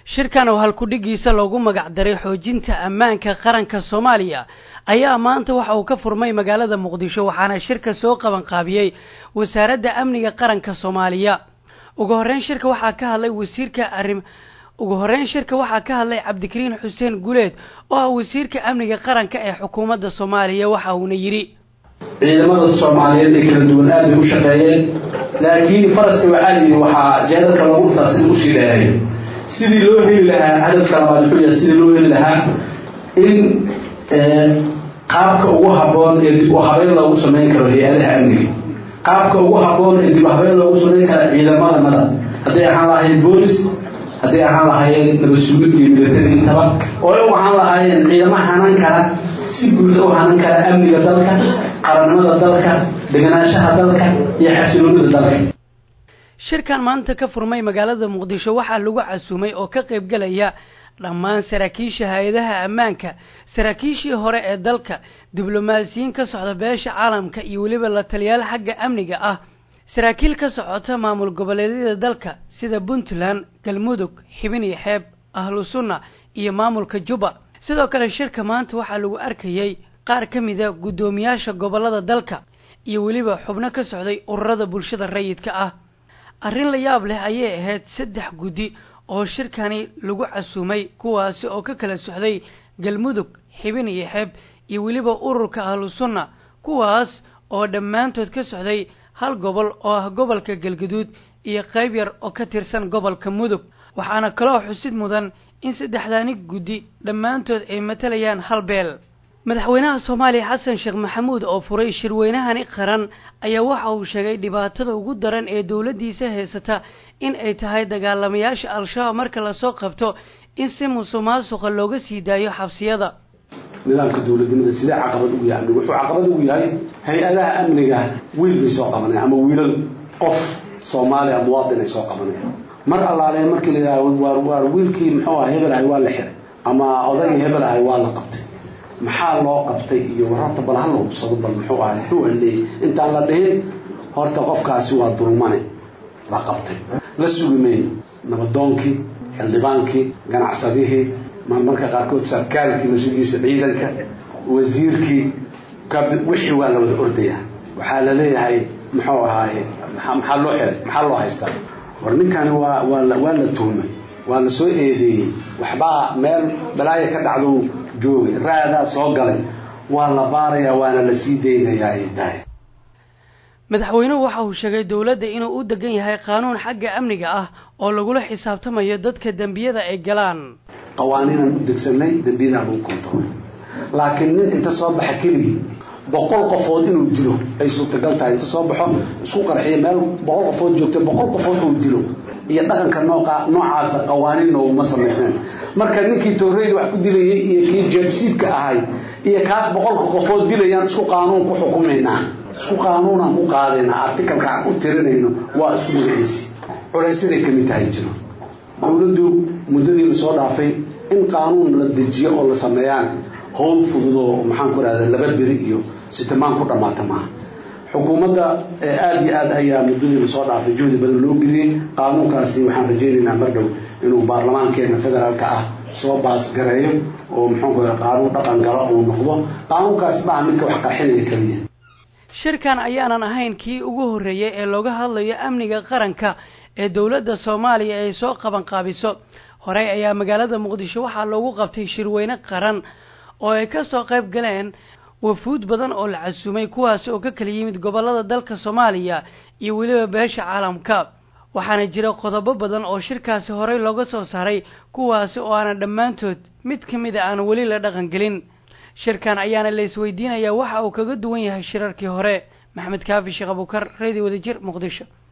shirkan oo halkudhigiisa loogu magac daray xoojinta ammaanka qaranka soomaaliya ayaa maanta waxa uu ka furmay magaalada muqdisho waxaana shirka soo qaban qaabiyey wasaaradda amniga qaranka soomaaliya ugu horreyn shirka waxaa ka hadlay wasiirka arrim ugu horreyn shirka waxaa ka hadlay cabdikariin xuseen guleed oo ah wasiirka amniga qaranka ee xukuumadda soomaaliya waxa uuna yidhi ciidamada soomaaliyeed ee kala duwan aad bay u shaqeeyeen laakiin faraska waxaa layidhi waxaa jeedalka lagu dhuftaa sida usii dheereeyo sidii loo heli lahaa hadafka labaad wuxuu yahay sidii loo heli lahaa in qaabka ugu habboon ee dib u habeyn loogu samayn karo hay-adaha amniga qaabka ugu habboon ee dib u habeyn loogu samayn karo ciidamada nada hadday ahaan lahaayeen boolis hadday ahaan lahaayeen nabasugid iyo milatari intaba oo ay u ahaan lahaayeen ciidamo hanan kara si buuxda u hanan kara amniga dalka qarannimada dalka deganaanshaha dalka iyo xasiloonida dalka shirkan maanta ka furmay magaalada muqdisho waxaa lagu casuumay oo ka qayb galaya dhammaan saraakiisha hay-adaha ammaanka saraakiishii hore ee dalka diblomaasiyiin ka socda beesha caalamka iyo weliba la taliyaal xagga amniga ah saraakiil ka socota maamul goboleedyada dalka sida puntland galmudug xibin iyo xeeb ahlu sunna iyo maamulka juba sidoo kale shirka maanta waxaa lagu arkayay qaar ka mida guddoomiyaasha gobollada dalka iyo weliba xubno ka socday ururada bulshada rayidka ah arrin la yaab leh ayay ahayd saddex guddi oo shirkani lagu casuumay kuwaasi oo ka kala socday galmudug xibin iyo xeeb iyo weliba ururka ahlu sunna kuwaas oo dhammaantood ka socday hal gobol oo ah gobolka galgaduud iyo qayb yar oo ka tirsan gobolka mudug waxaana kaloo xusid mudan in saddexdaani guddi dhammaantood ay matalayaan hal beel madaxweynaha soomaaliya xasan sheekh maxamuud oo furay shirweynahani qaran ayaa waxa uu sheegay dhibaatada ugu daran ee dowladdiisa haysata in ay tahay dagaalamayaasha al-shabaab marka lasoo qabto in si musuq maasuqa looga sii daayo xabsiyada nidaamka dowladnimada sidee caqabad ugu yahay amniga wuxuu caqabad ugu yahay hay-adaha amniga wiil bay soo qabanayaan ama wiilal qof soomaaliya muwaadin ay soo qabanayaan mar allaale markii la yidhahdo waar waar wiilkii muxuu aha hebel ahay waa la xiray ama odaygii hebel ahay waa la qabtay maxaa loo qabtay iyo war horta bal hala hubsado bal muxuu ahay muxuu haleeyey intaan la dhihin horta qofkaasi waa dulmane la qabtay la sugi mayno nabadoonkii xildhibaankii ganacsadihii marmarka qaarkood sarkaalkii mashadiisa ciidanka wasiirkii wixii waa la wada ordayaa waxaa la leeyahay muxuu ahaaye maxaa loo xiray maxaa loo haystaa war ninkani waa waa la waa la tuhmay waa la soo eedeeyey waxbaa meel balaaya ka dhacdou joogay raadaa soo galay waa la baarayaa waana la sii daynayaa ay tahay madaxweynuhu waxa uu sheegay dowladda inuu u degan yahay qaanuun xagga amniga ah oo lagula xisaabtamayo dadka dembiyada ay galaan qawaaniinaan u degsanay dembiyadaan lagu kontarool laakiin nin inta soo baxa keligii boqol qofood inuu dilo ay suurtagal tahay inta soo baxo isku qarxiyo meel boqol qofood joogta boqol qofood uu dilo iyo dhaqanka nooca noocaasa qawaaniin nooguma samaysnayn marka ninkii tooreyda wax ku dilayay iyo kii jeebsiibka ahay iyo kaas boqolka qofood dilayaan isku qaanuun ku xukumaynaa isku qaanuunaan ku qaadaynaa artikalka aan u tirinayno waa isku magaciisi culaysaday ka mid tahay jiro dowladdu muddadii lasoo dhaafay in qaanuun la dejiyo oo la sameeyaan howl fudud oo maxaan ku rahda laba beri iyo sitimaan ku dhammaata maaha xukuumadda aada iyo aad ayaa muddadii lasoo dhaafay juhdi badan loo geliyey qaanuunkaasi waxaan rajaynaynaa mar dhow inuu baarlamaankeena federaalka ah soo baasgareeyo oo muxuu ku qaanuun dhaqan galo uu noqdo qaanuunkaasi maaha midka wax qarxinaya keliya shirkan ayaanan ahayn kii ugu horreeyey ee looga hadlayo amniga qaranka ee dowladda soomaaliya ay soo qaban qaabiso horey ayaa magaalada muqdisho waxaa loogu qabtay shirweyne qaran oo ay ka soo qayb galeen wafuud badan oo la casuumay kuwaasi oo ka kala yimid gobollada dalka soomaaliya iyo weliba beesha caalamka waxaana jira qodobo badan oo shirkaasi horey looga soo saaray kuwaasi oo aanan dhammaantood mid ka mid a aan weli la dhaqangelin shirkan ayaana la isweydiinayaa waxa uu kaga duwan yahay shirarkii hore maxamed kaafi sheekh abukar radio wadajir muqdisho